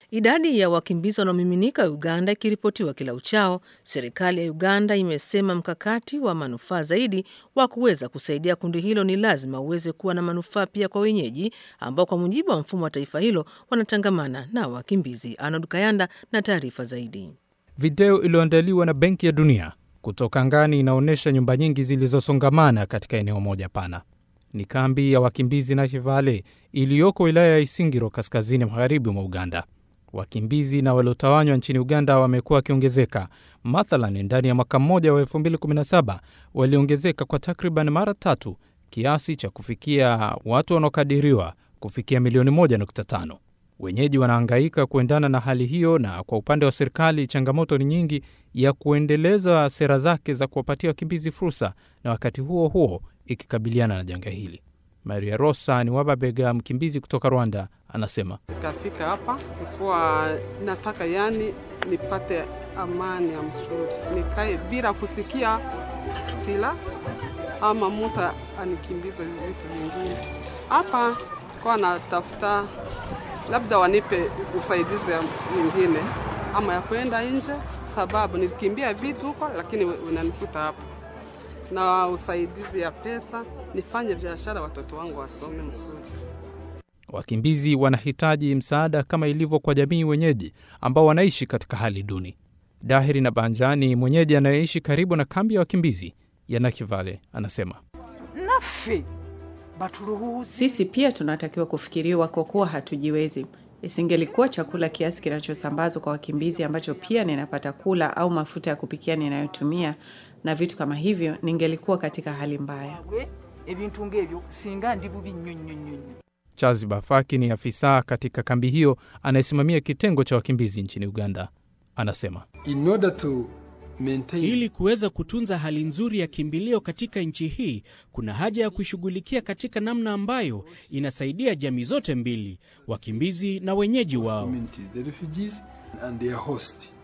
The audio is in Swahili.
Idadi ya wakimbizi wanaomiminika Uganda ikiripotiwa kila uchao, serikali ya Uganda imesema mkakati wa manufaa zaidi wa kuweza kusaidia kundi hilo ni lazima uweze kuwa na manufaa pia kwa wenyeji ambao kwa mujibu wa mfumo wa taifa hilo wanatangamana na wakimbizi. Arnold Kayanda na taarifa zaidi. Video iliyoandaliwa na Benki ya Dunia kutoka angani inaonyesha nyumba nyingi zilizosongamana katika eneo moja pana. Ni kambi ya wakimbizi Nakivale iliyoko wilaya ya Isingiro, kaskazini magharibi mwa Uganda. Wakimbizi na waliotawanywa nchini Uganda wamekuwa wakiongezeka. Mathalan, ndani ya mwaka mmoja wa 2017 waliongezeka kwa takriban mara tatu, kiasi cha kufikia watu wanaokadiriwa kufikia milioni 1.5. Wenyeji wanahangaika kuendana na hali hiyo, na kwa upande wa serikali changamoto ni nyingi ya kuendeleza sera zake za kuwapatia wakimbizi fursa, na wakati huo huo ikikabiliana na janga hili. Maria Rosa ni Wababega, mkimbizi kutoka Rwanda, anasema Nikafika hapa nikuwa nataka yani nipate amani ya mzuri, nikae bila kusikia sila ama mtu anikimbiza vitu vingine. Hapa kwa natafuta labda wanipe usaidizi mwingine ama ya kwenda nje, sababu nilikimbia vitu huko, lakini unanikuta hapa na usaidizi ya pesa, nifanye biashara, watoto wangu wasome mzuri. wakimbizi wanahitaji msaada kama ilivyo kwa jamii wenyeji ambao wanaishi katika hali duni. Dahiri na Banjani, mwenyeji anayeishi karibu na kambi ya wakimbizi ya Nakivale, anasema naffe batulowoze Sisi pia tunatakiwa kufikiriwa kwa kuwa hatujiwezi. Isingelikuwa chakula kiasi kinachosambazwa kwa wakimbizi ambacho pia ninapata kula au mafuta ya kupikia ninayotumia na vitu kama hivyo, ningelikuwa katika hali mbaya. gwe ebintu ng'ebyo singa ndi bubi nnyo nnyo nnyo nnyo Chazi Bafaki ni afisa katika kambi hiyo anayesimamia kitengo cha wakimbizi nchini Uganda, anasema in order to maintain Ili kuweza kutunza hali nzuri ya kimbilio katika nchi hii, kuna haja ya kuishughulikia katika namna ambayo inasaidia jamii zote mbili, wakimbizi na wenyeji wao. community, the refugees and their host